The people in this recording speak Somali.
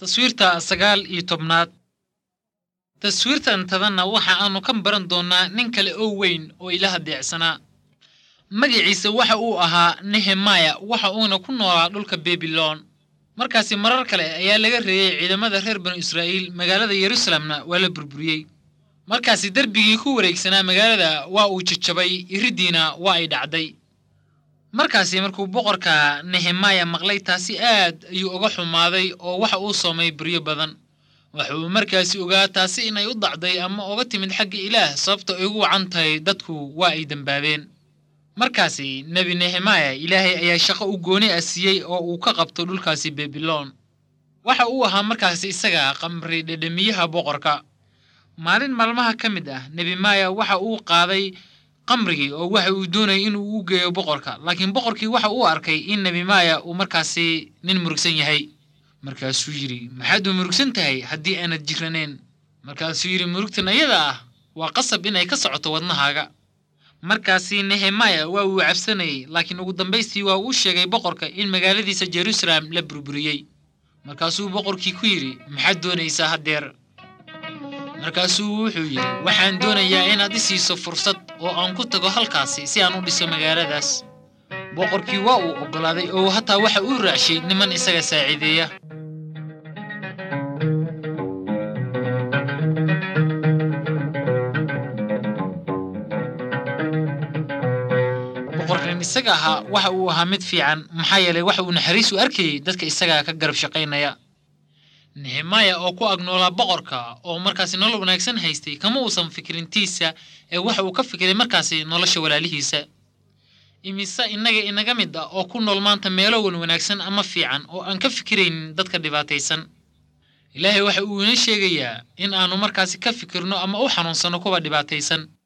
taswiirta sagaal iyo tobnaad taswiirtan tadanna waxa aanu ka baran doonnaa nin kale oo weyn oo ilaah deecsanaa magaciisa waxa uu ahaa nehemaya waxa uuna ku noolaa dhulka bebilon markaasi marar kale ayaa laga reeyey ciidamada reer banu israa'iil magaalada yeruusalemna waa la burburiyey markaasi derbigii ku wareegsanaa magaalada waa uu jajabay iriddiina waa ay dhacday markaasi markuu boqorka nehemaya maqlay taasi aad ayuu uga xumaaday oo waxa uu soomay buryo badan waxa uu markaasi ogaa taasi inay u dacday ama uga timid xagga ilaah sababta ay ugu wacan tahay dadku waa ay dembaabeen markaasi nebi nehemaya ilaahay ayaa shaqo u gooni ah siiyey oo uu ka qabto dhulkaasi bebilon waxa uu ahaa markaasi isaga qamri dhedhemiyaha boqorka maalin maalmaha ka mid ah nebi maya waxa uu qaaday qamrigii oo waxa uu doonayay inuu u geeyo boqorka laakiin boqorkii waxa uu arkay in nebi maya uu markaasi nin murugsan yahay markaasuu yidhi maxaad u murugsan tahay haddii aanad jiranayn markaasuu yidhi murugtan ayada ah waa qasab inay ka socoto wadnahaaga markaasi nehemaya waa uu cabsanayey laakiin ugu dambaystii waa uu sheegay boqorka in magaaladiisa jeruusaalem la burburiyey markaasuu boqorkii ku yidhi maxaad doonaysaa haddeer markaasuu wuxuu yidhi waxaan doonayaa inaad i siiso fursad oo aan ku tago halkaasi si aan u dhiso magaaladaas boqorkii waa uu oggolaaday oo hataa waxa uu raacshay niman isaga saaciideeya boqorkan isaga ahaa waxa uu ahaa mid fiican maxaa yeelay waxa uu naxariis u arkayey dadka isagaa ka garab shaqaynaya nehemaya oo ku agnoolaa boqorka oo markaasi nolol wanaagsan haystay kama uusan fikirintiisa ee waxa uu ka fikiray markaasi nolosha walaalihiisa imise innaga inaga mid ah oo ku nool maanta meelo wan wanaagsan ama fiican oo aan ka fikiraynin dadka dhibaataysan ilaahay waxa uu ina sheegayaa in aanu markaasi ka fikirno ama u xanuunsanno kuwa dhibaataysan